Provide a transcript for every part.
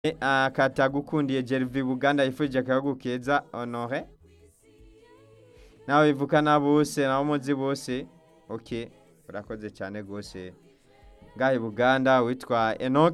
akatagukundiye Gervais Buganda yifurije akayagu keza Honore nawe bivukana bose nabo muzi bose ok urakoze cyane rwose ngahe Buganda witwa Enoch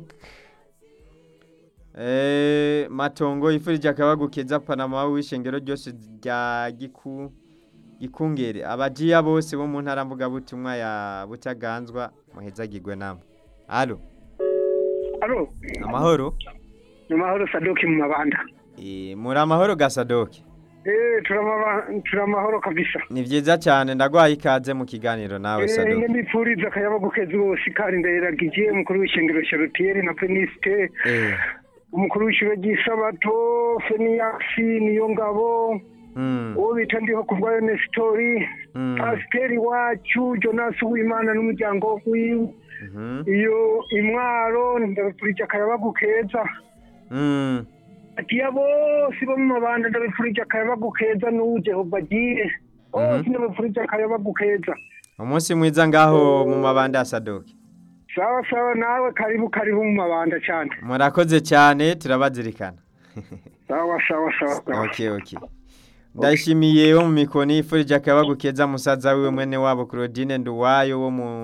eh matongo yifurije akayagu keza Panama w'ishengero ryose rya giku gikungere abajiya bose bo mu ntara mvuga butumwa ya butaganzwa muhezagirwe namwe allo Alo, amahoro ni mahoro Sadoki mu mabanda. Eh, muri amahoro gasadoke Eh, turamaba turamahoro kabisa. ni vyiza cyane ndagwaye ikaze mu kiganiro nawe Eh, sadoke nge ndipfuriza akayabo gukeza bose kandi ndayiragiye umukuru w'ishengero Charlotier na Peniste, eh umukuru w'ishuro ry'isabato Feniasi niyo ngabo, mm, uwo bita ndiho kubwayo Nestori, mm, Pasiteri wacu Jonas Uwimana n'umuryango wiwe. mhm, Iyo imwaro ndabipfurije akayabo keza. mm, Atiya bose bo mu mabanda ndabipfurije akayabo keza n'uwo Jehova agiye. Bose ndabipfurije akayabo keza. umunsi mwiza ngaho mu mabanda ya sadoke Sawa sawa nawe karibu karibu mu mabanda cyane. murakoze cyane turabazirikana Sawa sawa sawa. sawa. okay okay ndashimiye wo mu mikoni yifurije akayabagu keza musaza wiwe mwene wabo Claudine Nduwayo wo mu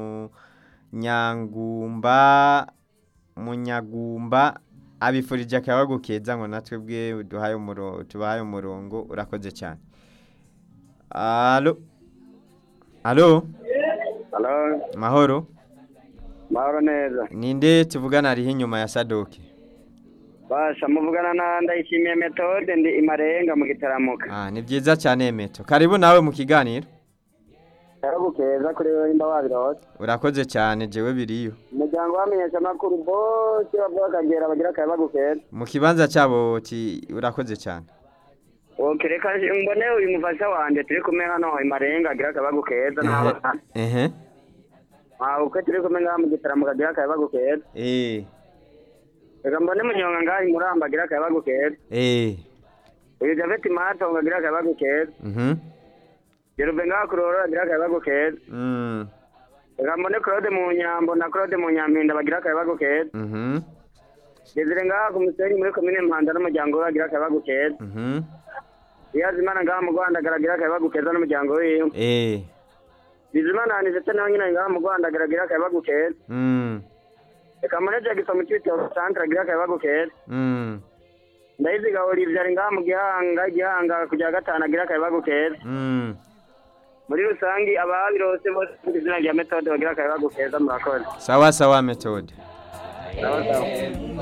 Nyangumba Munyagumba abifurije akayabagu keza ngo natwe bwe duhaye umuro tubahaye umurongo urakoze cyane Allo Allo Halo, mahoro mahoro neza. ninde tuvugana ariho inyuma ya Sadoke Basha muvugana na ndayishimiye metode ndi imarenga mu gitaramuka. ah ni byiza cyane Meto karibu nawe mu kiganiro Yaragukeza kuri wewe imba wabirose. urakoze cyane jewe biriyo Umuryango wamenyesha amakuru bose bavuga akagera bagira akaye bagukeza. mu kibanza cyabo ti urakoze cyane Okay, reka mbone uyu mufasha wanje turi kumwe hano imarenga agira akaye bagukeza nawe. ehe Ah, uko turi kumwe ngaha mu gitaramuka agira akaye bagukeza. eh Reka mbone munyonga ngaha imuramba agira akaye bagukeza. eh Uyu Javeti Matongo agira akaye bagukeza. mhm Jerube ngaha kuroro agira akaye bagukeza. mm Reka mbone Claude mu nyambo na Claude mu nyampinda bagira akaye bagukeza. mhm Desire ngaha ku musenyi muri komine Mpanda n'umuryango we agira akayabagu keza. mhm Iyazimana ngaha mu Rwanda agira akayabagu keza n'umuryango wiwe. eh Bizimana Anisete nawe nyine ngaha mu Rwanda agira akayabagu keza. mm Reka Muneja Gisa mu Cibitoke Centre agira akayabagu keza. mm Ndayiziga Olivier ari ngaha mu Gihanga, Gihanga kujya gatanu agira akayabagu keza. mm Muri rusangi ababirose bose ku izina rya Methode bagira akayabagu keza murakoze. sawa sawa metode Sawa sawa.